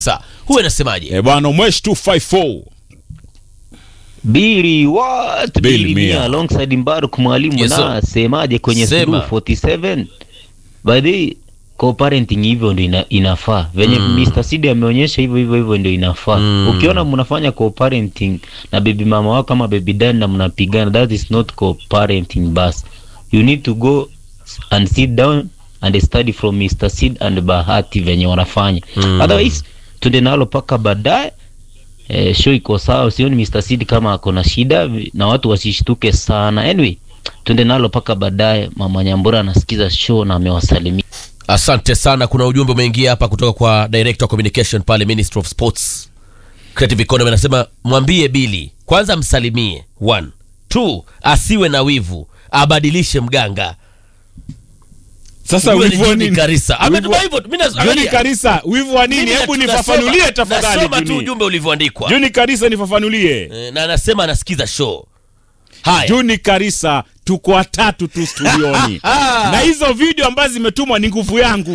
Sasa huyu anasemaje? Eh, bwana Mwesh 254 Bili what? Bili Bili Mia. Mia alongside Mbaruk mwalimu Yes, sir. na semaje kwenye Sema. Sulu 47 by the way, co-parenting hivyo ndio ina, inafaa venye Mr. Sidi ameonyesha hivyo hivyo hivyo ndio inafaa Mm. ukiona mnafanya co-parenting na baby mama wako kama baby dad na mnapigana that is not co-parenting bas you need to go and sit down and study from Mr. Sid and Bahati venye wanafanya Mm. otherwise tuende nalo paka baadaye eh, show iko sawa, sioni Mr. Sid kama ako na shida na watu wasishtuke sana. Anyway, tuende nalo paka baadaye. Mama Nyambura anasikiza show na amewasalimia. Asante sana. Kuna ujumbe umeingia hapa kutoka kwa director of communication pale Ministry of Sports Creative Economy, anasema mwambie Bili kwanza msalimie, one two, asiwe na wivu, abadilishe mganga. Sasa Huyo ni wivu wa Juni nini? Karisa ametuma Wivu- hivyo. Mimi na- Juni angalia. Karisa, wivu wa nini? Mimi Hebu na- nifafanulie nasoma- tafadhali. Nasoma tu Juni. ujumbe ulivyoandikwa Juni Karisa, nifafanulie. Eh, na anasema anasikiza show. Haya, Juni Karisa, tuko watatu tu studioni na hizo video ambazo zimetumwa ni nguvu yangu.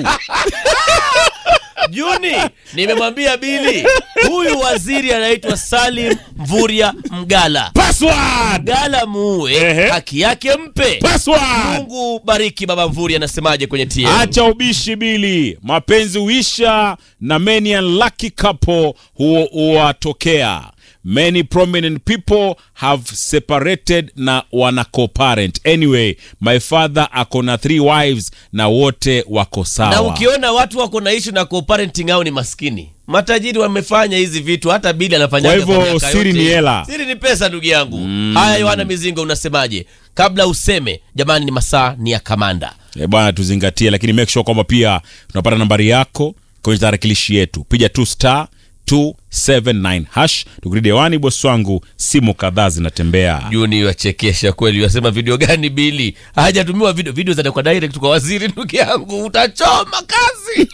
Juni, nimemwambia Bili, huyu waziri anaitwa Salim Mvuria Mgala. Password! Mgala muue, Ehe. haki yake mpe. Password! Mungu bariki baba Mvuri, anasemaje kwenye TM? Acha ubishi Bili, mapenzi huisha na many unlucky couple huo huwatokea. Many prominent people have separated na wana co-parent. Anyway, my father ako na three wives na wote wako sawa. na ukiona watu wako na issue na co-parenting au ni maskini matajiri wamefanya hizi vitu hata bili anafanya Kwa hivyo, siri ni hela. siri ni pesa ndugu yangu haya yohana mizingo unasemaje kabla useme jamani ni masaa ni ya kamanda Eh, bwana tuzingatie, lakini make sure kwamba pia tunapata nambari yako kwenye tarakilishi yetu. Piga tu star 279 hash. Tukirudi hewani, bosi wangu, simu kadhaa zinatembea. juni wachekesha kweli wasema video gani bili hajatumiwa video video zana kwa direct kwa waziri ndugu yangu utachoma kazi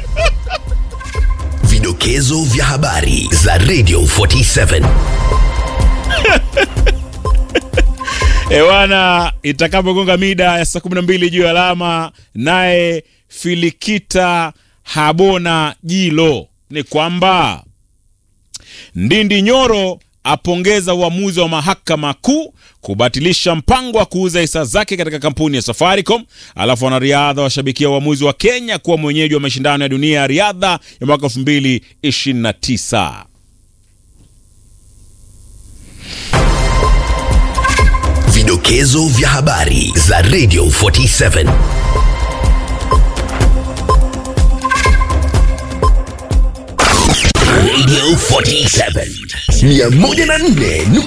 Vidokezo vya habari za Radio 47. Ewana, itakapogonga mida ya saa 12 juu ya alama, naye Filikita Habona Jilo ni kwamba Ndindi Nyoro apongeza uamuzi wa mahakama kuu kubatilisha mpango wa kuuza hisa zake katika kampuni ya Safaricom. Alafu wanariadha washabikia uamuzi wa Kenya kuwa mwenyeji wa mashindano ya dunia ya riadha ya mwaka 2029. Vidokezo vya habari za Radio 47. Radio 47 104